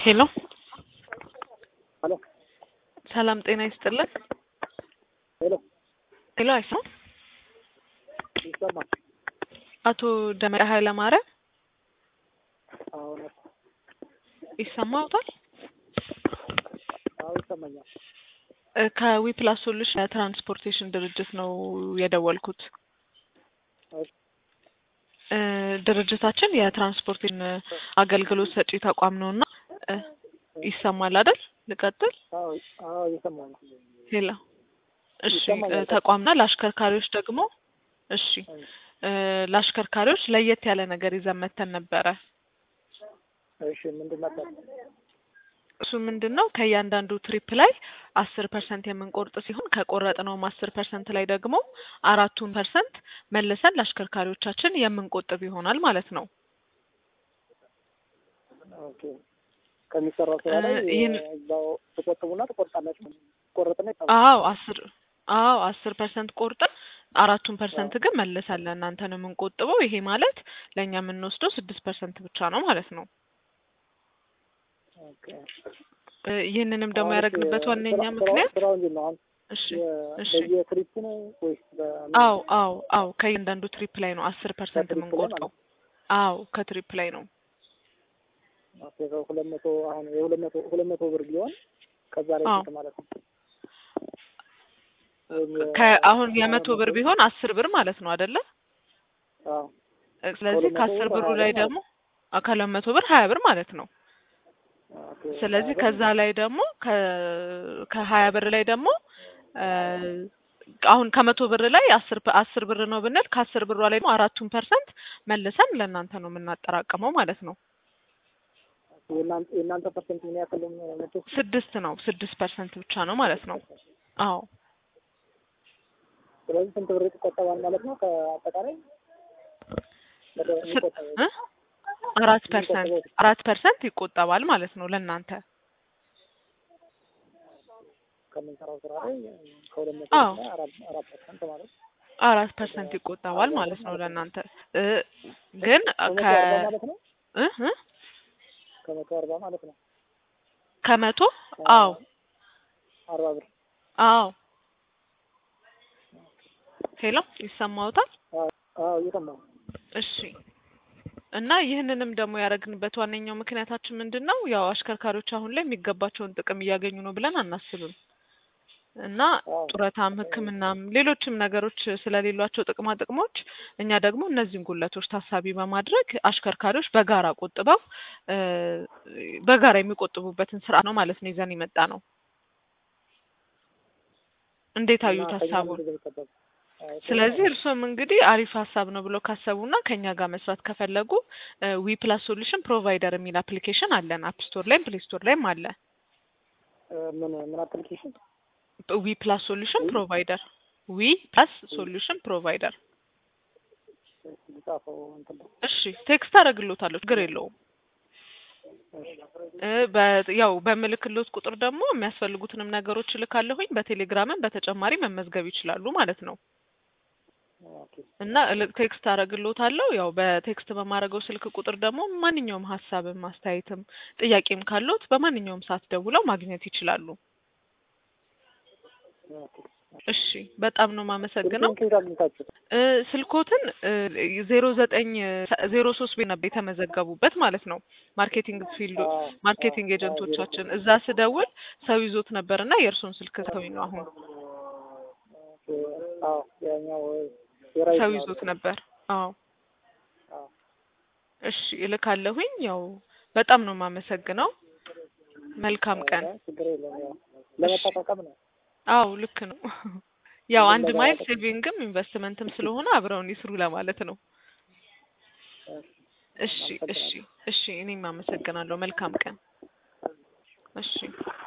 ሄሎ ሄሎ ሰላም ጤና ይስጥልን። ሄሎ ሄሎ አይሰማም? ይሰማል? አቶ ደመቀ ኃይለማርያም አዎ ነው። ይሰማዎታል? አዎ ይሰማኛል። እ ከዊፕላስ ሶሉሽን የትራንስፖርቴሽን ድርጅት ነው የደወልኩት። እሺ፣ እ ድርጅታችን የትራንስፖርቴሽን አገልግሎት ሰጪ ተቋም ነው እና እ ይሰማል አይደል? ልቀጥል? አዎ አዎ እየሰማሁ ነው። ሄሎ እሺ ይሰማኛል። እ ተቋምና ለአሽከርካሪዎች ደግሞ እሺ እ ለአሽከርካሪዎች ለየት ያለ ነገር ይዘን መተን ነበረ። እሺ ምንድን ነበር? እሱ ምንድን ነው ከእያንዳንዱ ትሪፕ ላይ አስር ፐርሰንት የምንቆርጥ ሲሆን ከቆረጥነውም አስር ፐርሰንት ላይ ደግሞ አራቱን ፐርሰንት መልሰን ለአሽከርካሪዎቻችን የምንቆጥብ ይሆናል ማለት ነው። ኦኬ ከሚሰራው ስራ ላይ እ ይህን- እዛው ትቆጥቡና ትቆርጣላችሁ። ቆረጥና ይታወቃል። አዎ አስር አዎ አስር ፐርሰንት ቆርጠን አራቱን ፐርሰንት ግን መልሰን ለእናንተ ነው የምንቆጥበው። ይሄ ማለት ለእኛ የምንወስደው ስድስት ፐርሰንት ብቻ ነው ማለት ነው። ኦኬ እ ይህንንም ደግሞ አሁን ያደረግንበት ስራ- ዋነኛ ስራው- ምክንያት ስራው እንዴት ነው? አሁን እሺ የ- እሺ በየትሪፑ ነው ወይስ በምን? አዎ አዎ አዎ ከእያንዳንዱ ትሪፕ ላይ ነው አስር ፐርሰንት ከትሪፕ ላይ የምንቆርጠው። አዎ ከትሪፕ ላይ ነው። ኦኬ ሁለት መቶ አሁን የሁለት መቶ ሁለት መቶ ብር ቢሆን ከዛ ላይ አዎ። ስንት ማለት ነው? ወይም የ- ከአሁን የመቶ ብር ቢሆን አስር ብር ማለት ነው አይደለ? አዎ እ ስለዚህ ከሁለት መቶ ከአስር ብር ብሩ ሀያ ላይ ብር ደግሞ አ- ከሁለት መቶ ብር ሀያ ብር ማለት ነው። ኦኬ ስለዚህ ሀያ ብር ከዛ ላይ ደግሞ ከ- ከሀያ ብር ላይ ደግሞ እ አሁን ከመቶ ብር ላይ አስር ፐ- አስር ብር ነው ብንል ከአስር ብሯ ላይ ደግሞ አራቱን ፐርሰንት መልሰን ለእናንተ ነው የምናጠራቅመው ማለት ነው። የእናንተ የእናንተ ፐርሰንት ምን ያክል ነው? መቶ ስድስት ነው ስድስት ፐርሰንት ብቻ ነው ማለት ነው። አዎ ስለዚህ ስንት ብር ይቆጠባል ማለት ነው? ከአጠቃላይ ወደ ስ- የሚቆጠበው እ አራት ፐርሰንት አራት ፐርሰንት ይቆጠባል ማለት ነው ለእናንተ። ከምንሰራው ስራ ላይ ከሁለት መቶ አዎ እና አራት አራት ፐርሰንት ማለት ነው። አራት ፐርሰንት ይቆጠባል ማለት ነው ለእናንተ እ ግን ከመቶ ከ አርባ ማለት ነው። እ እ ከመቶ አርባ ማለት ነው። ከመቶ አዎ አርባ ብር አዎ ሄሎ ይሰማዎታል? አዎ አዎ እየሰማሁ ነው። እሺ እና ይህንንም ደግሞ ያደረግንበት ዋነኛው ምክንያታችን ምንድን ነው? ያው አሽከርካሪዎች አሁን ላይ የሚገባቸውን ጥቅም እያገኙ ነው ብለን አናስብም እና አዎ ጡረታም፣ ሕክምናም ሌሎችም ነገሮች ስለሌሏቸው ጥቅማ ጥቅሞች እኛ ደግሞ እነዚህን ጉለቶች ታሳቢ በማድረግ አሽከርካሪዎች በጋራ ቆጥበው እ በጋራ የሚቆጥቡበትን ስርዓት ነው ማለት ነው ይዘን የመጣ ነው። እንዴት እና አዩት ከኛ ሀሳቡን? ምንድን ነው የሚጠበቀው? አዎ ጥሩ ስለዚህ ነው። እርስዎም እንግዲህ አሪፍ ሀሳብ ነው ብለው ካሰቡና ከኛ ጋር መስራት ከፈለጉ ዊ ፕላስ ሶሉሽን ፕሮቫይደር የሚል አፕሊኬሽን አለን። አፕ ስቶር ላይም ፕሌይ ስቶር ላይም አለ። እ ምን ምን አፕሊኬሽን ዊ ፕላስ ሶሉሽን ወይ ፕሮቫይደር ዊ ፕላስ ሶሉሽን ፕሮቫይደር። ጻፈው እንትን ነው። እሺ ቴክስት አደርግሎታለሁ፣ ችግር የለውም። እሺ እ በ- ያው በምልክሎት ቁጥር ደግሞ የሚያስፈልጉትንም ነገሮች እልካለሁኝ። በቴሌግራምም በተጨማሪ መመዝገብ ይችላሉ ማለት ነው። ኦኬ እና እልክ ቴክስት አደርግሎታለሁ። ያው በቴክስት በማድረገው ስልክ ቁጥር ደግሞ ማንኛውም ሀሳብም አስተያየትም ጥያቄም ካለዎት በማንኛውም ሰዓት ደውለው ማግኘት ይችላሉ። ኦኬ እሺ በጣም ነው የማመሰግነው። ስልኬን ከየት አግኝታችሁት? እ ስልኮትን ዜሮ ዘጠኝ ዜሮ ሶስት ቤት ነበር የተመዘገቡበት ማለት ነው። ማርኬቲንግ ፊልድ አዎ አዎ ማርኬቲንግ አዎ ዜሮ ኤጀንቶቻችን እዛ ስደውል ሰው ይዞት ነበር እና የእርሱን ስልክ ሰውኝ ነው አሁን ኦኬ አዎ ያኛው የራይት ሰው ነው ይዞት አይደል? ነበር። አዎ አዎ እሺ እልካለሁኝ። ያው በጣም ነው የማመሰግነው። መልካም ቀን። ኧረ ችግር የለም ያው እሺ ለመጠቃቀም ነው አዎ ልክ ነው። ያው ሁሉም አንድ በጋራ ማይል ጥቅም ሴቪንግም ኢንቨስትመንትም ስለሆነ አብረውን ይስሩ ለማለት ነው። እሺ እሺ አመሰግናለሁ። እሺ እኔም አመሰግናለሁ። መልካም ቀን። እሺ